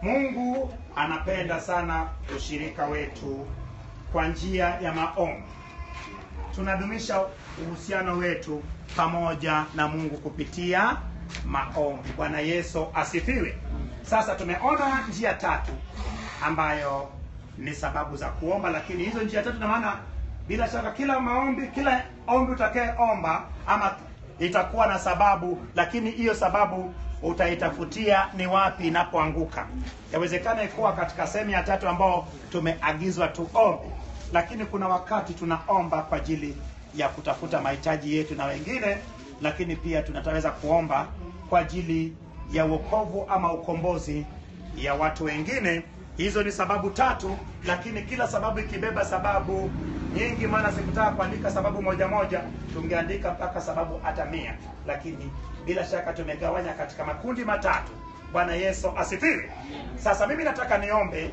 Mungu anapenda sana ushirika wetu kwa njia ya maombi. Tunadumisha uhusiano wetu pamoja na Mungu kupitia maombi. Bwana Yesu asifiwe. Sasa tumeona njia tatu ambayo ni sababu za kuomba, lakini hizo njia tatu na maana bila shaka kila maombi, kila ombi utakayeomba ama itakuwa na sababu, lakini hiyo sababu utaitafutia ni wapi inapoanguka. Yawezekana ikuwa katika sehemu ya tatu ambao tumeagizwa tuombe, lakini kuna wakati tunaomba kwa ajili ya kutafuta mahitaji yetu na wengine, lakini pia tunataweza kuomba kwa ajili ya wokovu ama ukombozi ya watu wengine. Hizo ni sababu tatu, lakini kila sababu ikibeba sababu nyingi, maana sikutaka kuandika sababu moja moja, tungeandika mpaka sababu hata mia, lakini bila shaka tumegawanya katika makundi matatu. Bwana Yesu asifiwe. Sasa mimi nataka niombe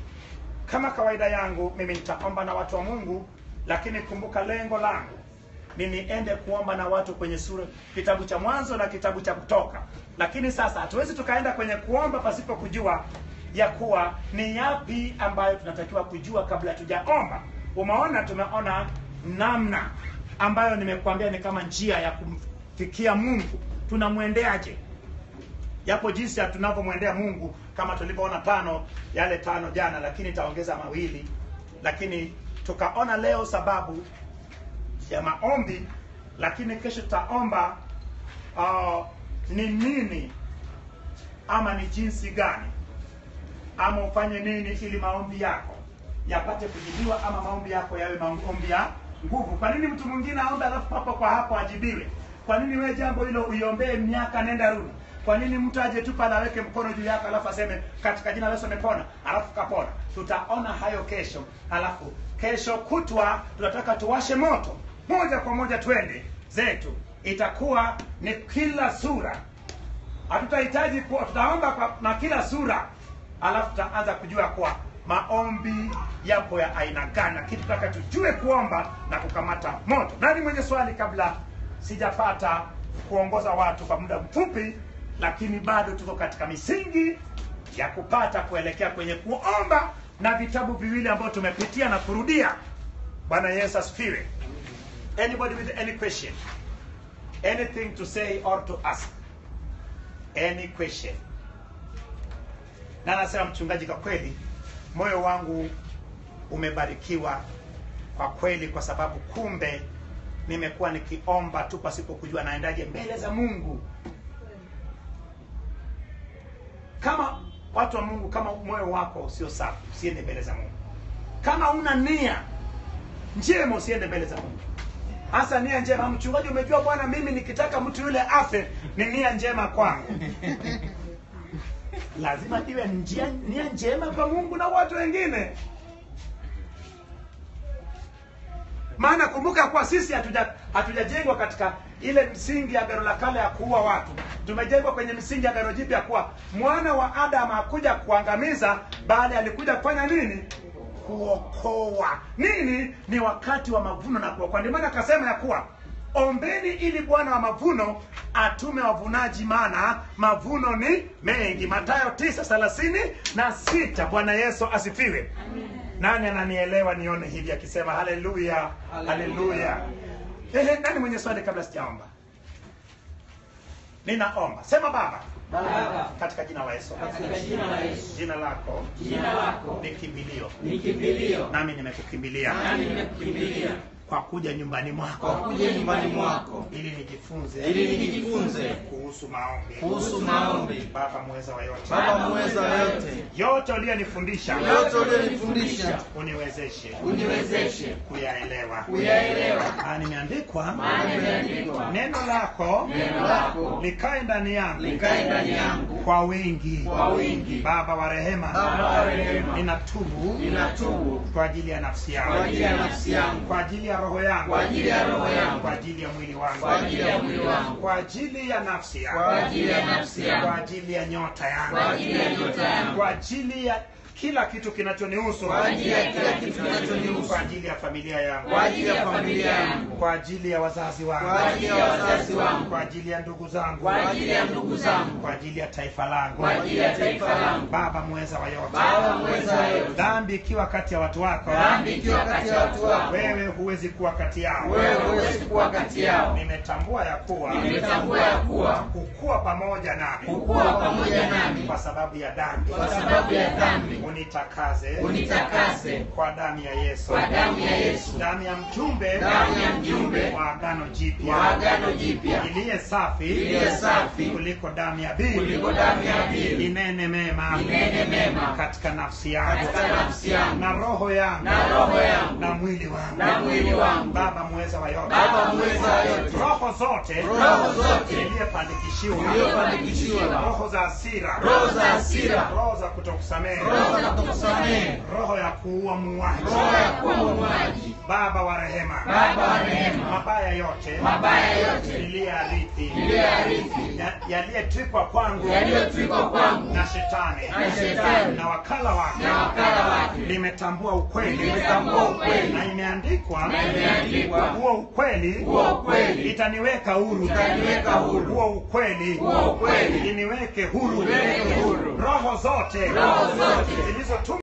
kama kawaida yangu, mimi nitaomba na watu wa Mungu, lakini kumbuka lengo langu ni niende kuomba na watu kwenye sura kitabu cha Mwanzo na kitabu cha Kutoka. Lakini sasa hatuwezi tukaenda kwenye kuomba pasipo kujua ya kuwa ni yapi ambayo tunatakiwa kujua kabla tujaomba. Umeona, tumeona namna ambayo nimekuambia ni kama njia ya kumfikia Mungu. Tunamwendeaje? Yapo jinsi ya tunavyomwendea Mungu kama tulivyoona tano yale tano jana, lakini itaongeza mawili. Lakini tukaona leo sababu ya maombi, lakini kesho tutaomba uh, ni nini ama ni jinsi gani ama ufanye nini ili maombi yako yapate kujibiwa ama maombi yako yawe maombi ya nguvu. Kwa nini mtu mwingine aombe alafu papo kwa hapo ajibiwe? Kwa nini wewe jambo hilo uiombee miaka nenda rudi? Kwa nini mtu aje tu pale aweke mkono juu yako alafu aseme katika jina la Yesu amepona, alafu kapona? Tutaona hayo kesho. Alafu kesho kutwa tunataka tuwashe moto moja kwa moja, twende zetu, itakuwa ni kila sura. Hatutahitaji kuwa tutaomba kwa, na kila sura, alafu tutaanza kujua kuwa maombi yapo ya aina gani, lakini tutaka tujue kuomba na kukamata moto. Nani mwenye swali kabla sijapata kuongoza watu kwa muda mfupi, lakini bado tuko katika misingi ya kupata kuelekea kwenye kuomba na vitabu viwili ambavyo tumepitia na kurudia. Bwana Yesu asifiwe. Anybody with any question? Anything to say or to ask? Any question? Na nasema mchungaji, kwa kweli moyo wangu umebarikiwa kwa kweli, kwa sababu kumbe nimekuwa nikiomba tu pasipo kujua naendaje mbele za Mungu. Kama watu wa Mungu, kama moyo wako usio safi, usiende mbele za Mungu. Kama una nia njema, usiende mbele za Mungu. Hasa nia njema. Mchungaji, umejua bwana, mimi nikitaka mtu yule afe ni nia njema kwangu. Lazima iwe njia, nia njema kwa Mungu na watu wengine. Maana kumbuka kuwa sisi hatuja hatujajengwa katika ile msingi ya Agano la Kale ya kuua watu. Tumejengwa kwenye misingi ya Agano Jipya kuwa mwana wa Adamu hakuja kuangamiza, bali alikuja kufanya nini? Kuokoa. Nini? Ni wakati wa mavuno na kuokoa. Ndio maana akasema ya kuwa ombeni ili Bwana wa mavuno atume wavunaji, maana mavuno ni mengi. Mathayo tisa thelathini na sita. Bwana Yesu asifiwe. Nani ananielewa? Nione hivi akisema haleluya, haleluya. Ehe, nani mwenye swali kabla sijaomba? Ninaomba. Sema Baba, Baba, katika jina la Yesu, katika jina la Yesu, jina lako jina lako ni kimbilio, ni kimbilio, nami nimekukimbilia nami nimekukimbilia kwa kuja nyumbani kwa mwako kuja nyumbani mwako ili nijifunze ili nijifunze kuhusu maombi. kuhusu maombi. Baba mweza wa yote, Baba muweza wa yote, yote uliyonifundisha yote ulionifundisha uniwezeshe uniwezeshe kuyaelewa, kuyaelewa, maana imeandikwa maana imeandikwa, neno lako neno lako likae ndani yangu likae ndani yangu kwa wingi. kwa wingi. Baba wa rehema, Baba wa rehema, ninatubu ninatubu kwa ajili ya nafsi kwa yangu, ajili ya nafsi yangu, kwa ajili ya roho yangu, kwa ajili ya roho yangu, kwa ajili ya mwili wangu, kwa ajili ya mwili wangu, kwa ajili ya nafsi kwa yangu, ajili ya nafsi kwa yangu, ajili ya nyota kwa ajili ya yangu, nyota yangu, kwa ajili ya kila kitu kinachonihusu kwa ajili ya kila kitu kinachonihusu, kwa ajili ya familia yangu kwa ajili ya familia yangu, kwa ajili ya wazazi kwa wangu ajili ya wazazi wangu, kwa ajili ya ndugu zangu kwa ajili ya ndugu zangu, kwa ajili ya taifa langu kwa ajili ya taifa langu. baba mweza wa yote Baba mweza wa yote, dhambi ikiwa kati ya watu wako dhambi ikiwa kati ya watu wako, wewe huwezi kuwa kati yao wewe huwezi kuwa kati yao. nimetambua ya kuwa Nimetambua ya kuwa kukuwa pamoja nami kukuwa pamoja nami kwa sababu ya dhambi kwa sababu ya dhambi, unitakase unitakase kwa damu ya Yesu kwa damu ya Yesu, damu ya mjumbe damu ya mjumbe wa agano jipya wa agano jipya, iliye safi iliye safi kuliko damu ya Abili kuliko damu ya Abili, inene mema inene mema katika nafsi yangu katika nafsi yangu na roho yangu na roho yangu na mwili wangu na mwili wangu. baba mweza wa yote Baba mweza wa yote, roho zote roho zote iliyopandikishiwa iliyopandikishiwa, roho za hasira roho za hasira, roho za kutokusamehe roho za kukusamehe, roho ya kuua muuaji roho ya kuwa muuaji, baba wa rehema Baba wa rehema, mabaya yote mabaya yote iliyoarithi iliyoarithi, ya- yaliyetwikwa kwangu yaliyotwikwa kwangu na shetani na shetani na wakala wake na wakala wake, limetambua ukweli Limetambua ukweli. na imeandikwa Na imeandikwa. huo ukweli Huo ukweli. itaniweka huru Itaniweka huru. huo ukweli Huo ukweli. iniweke huru Iniweke huru. roho zote Roho zote. zilizotumwa